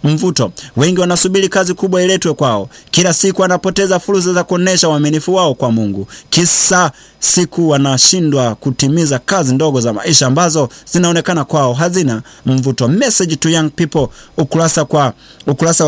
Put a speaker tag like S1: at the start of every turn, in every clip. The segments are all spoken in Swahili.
S1: mvuto. Wengi wanasubiri kazi kubwa iletwe kwao. Kila siku wanapoteza fursa za kuonesha uaminifu wao kwa Mungu, kisa siku wanashindwa kutimiza kazi ndogo za maisha ambazo zinaonekana kwao hazina mvuto. Message to young people, ukurasa kwa ukurasa wa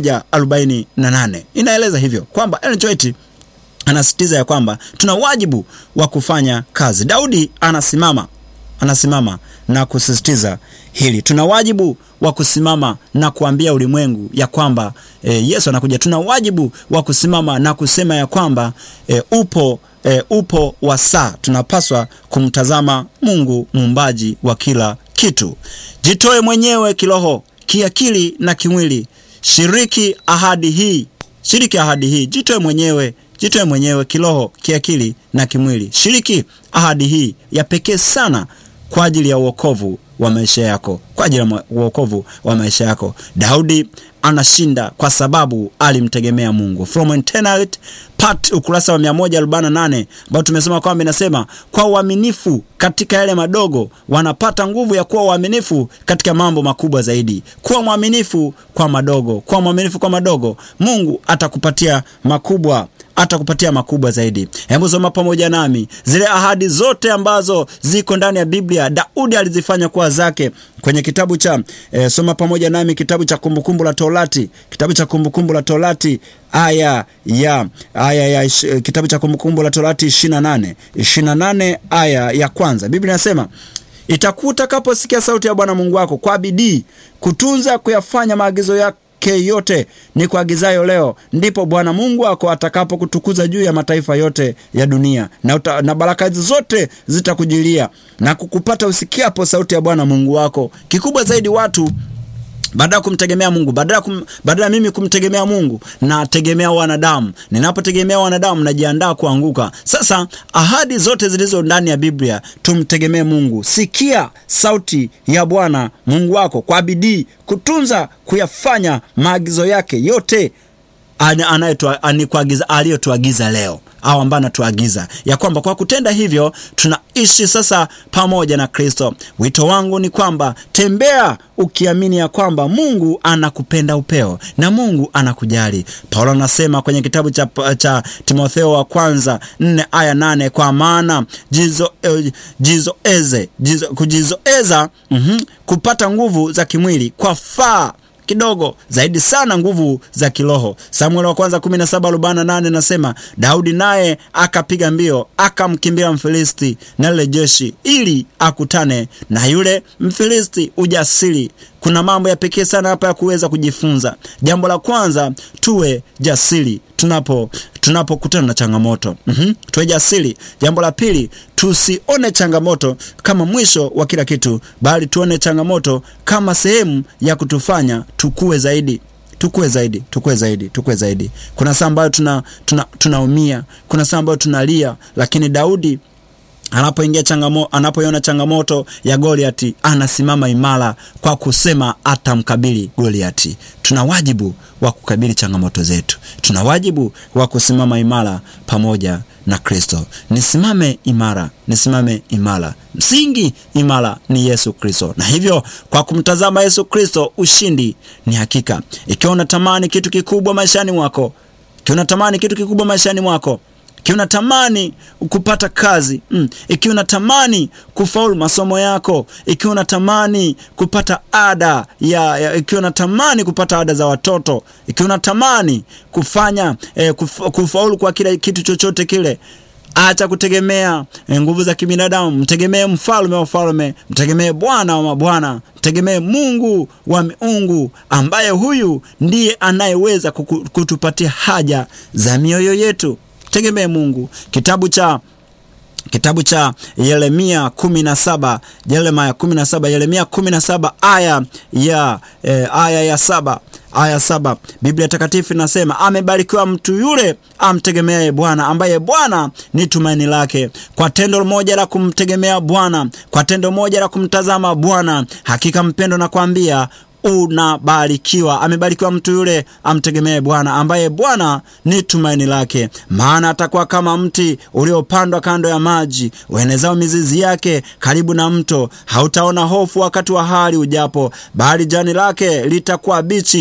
S1: 148 inaeleza hivyo kwamba Ellen G. White anasisitiza ya kwamba tuna wajibu wa kufanya kazi. Daudi anasimama anasimama na kusisitiza hili. Tuna wajibu wa kusimama na kuambia ulimwengu ya kwamba e, Yesu anakuja. Tuna wajibu wa kusimama na kusema ya kwamba e, upo e, upo wa saa. Tunapaswa kumtazama Mungu muumbaji wa kila kitu. Jitoe mwenyewe kiroho, kiakili na kimwili. Shiriki ahadi hii, shiriki ahadi hii. Jitoe mwenyewe jitoe mwenyewe kiroho, kiakili na kimwili. Shiriki ahadi hii ya pekee sana kwa ajili ya uokovu wa maisha yako, kwa ajili ya uokovu wa maisha yako. Daudi anashinda kwa sababu alimtegemea Mungu. From Eternity Part, ukurasa wa 148 ambao tumesema kwamba inasema kwa uaminifu katika yale madogo wanapata nguvu ya kuwa uaminifu katika mambo makubwa zaidi. Kuwa mwaminifu kwa madogo, kuwa mwaminifu kwa madogo, Mungu atakupatia makubwa atakupatia makubwa zaidi. Hebu soma pamoja nami zile ahadi zote ambazo ziko ndani ya Biblia, Daudi alizifanya kuwa zake kwenye kitabu cha e, soma pamoja nami kitabu cha Kumbukumbu la Torati, kitabu cha Kumbukumbu la Torati aya ya aya ya ish, kitabu cha Kumbukumbu la Torati 28 28 aya ya kwanza, Biblia inasema itakuwa utakaposikia sauti ya Bwana Mungu wako kwa bidii kutunza kuyafanya maagizo yake yake yote ni kuagizayo leo, ndipo Bwana Mungu wako atakapokutukuza juu ya mataifa yote ya dunia, na, uta, na baraka zote zitakujilia na kukupata usikiapo sauti ya Bwana Mungu wako. Kikubwa zaidi watu badala ya kumtegemea Mungu, badala kum, badala mimi kumtegemea Mungu nategemea wanadamu. Ninapotegemea wanadamu najiandaa kuanguka. Sasa ahadi zote zilizo ndani ya Biblia, tumtegemee Mungu. Sikia sauti ya Bwana Mungu wako kwa bidii, kutunza kuyafanya maagizo yake yote aliyotuagiza leo au ambaye anatuagiza ya kwamba kwa kutenda hivyo tunaishi sasa pamoja na Kristo. Wito wangu ni kwamba tembea ukiamini ya kwamba Mungu anakupenda upeo na Mungu anakujali. Paulo anasema kwenye kitabu cha, cha Timotheo wa kwanza nne aya nane kwa maana jizo, eh, jizoeze jizo, kujizoeza mm -hmm, kupata nguvu za kimwili kwa faa kidogo zaidi sana nguvu za kiroho. Samueli wa kwanza 17:48 nasema Daudi naye akapiga mbio akamkimbia Mfilisti na lile jeshi ili akutane na yule Mfilisti. Ujasiri. Kuna mambo ya pekee sana hapa ya kuweza kujifunza. Jambo la kwanza, tuwe jasiri tunapo tunapokutana na changamoto mm -hmm. Tuwe jasiri. Jambo la pili, tusione changamoto kama mwisho wa kila kitu, bali tuone changamoto kama sehemu ya kutufanya tukue zaidi tukue zaidi tukue zaidi tukue zaidi. Kuna saa ambayo tuna tunaumia, tuna kuna saa ambayo tunalia, lakini Daudi anapoingia changamo, anapoiona changamoto ya Goliati anasimama imara kwa kusema atamkabili Goliati. Tuna wajibu wa kukabili changamoto zetu, tuna wajibu wa kusimama imara pamoja na Kristo. Nisimame imara, nisimame imara. Msingi imara ni Yesu Kristo, na hivyo kwa kumtazama Yesu Kristo ushindi ni hakika. Ikiwa unatamani kitu kikubwa maishani mwako, ikiwa unatamani kitu kikubwa maishani mwako ikiwa unatamani kupata kazi mm, ikiwa unatamani kufaulu masomo yako, ikiwa unatamani kupata ada ya, ya ikiwa unatamani kupata ada za watoto, ikiwa unatamani kufanya eh, kuf, kufaulu kwa kila kitu chochote kile, acha kutegemea eh, nguvu za kibinadamu. Mtegemee mfalme wa wafalme, mtegemee Bwana wa mabwana, mtegemee Mungu wa miungu, ambaye huyu ndiye anayeweza kutupatia haja za mioyo yetu. Tegemee Mungu. Kitabu cha kitabu cha Yeremia 17 Yeremia 17 Yeremia 17 aya ya eh, aya ya saba aya saba Biblia Takatifu inasema amebarikiwa mtu yule amtegemeaye Bwana, ambaye Bwana ni tumaini lake. Kwa tendo moja la kumtegemea Bwana, kwa tendo moja la kumtazama Bwana, hakika mpendo, nakwambia unabarikiwa. Amebarikiwa mtu yule amtegemee Bwana, ambaye Bwana ni tumaini lake. Maana atakuwa kama mti uliopandwa kando ya maji, uenezao mizizi yake karibu na mto. Hautaona hofu wakati wa hali ujapo, bali jani lake litakuwa bichi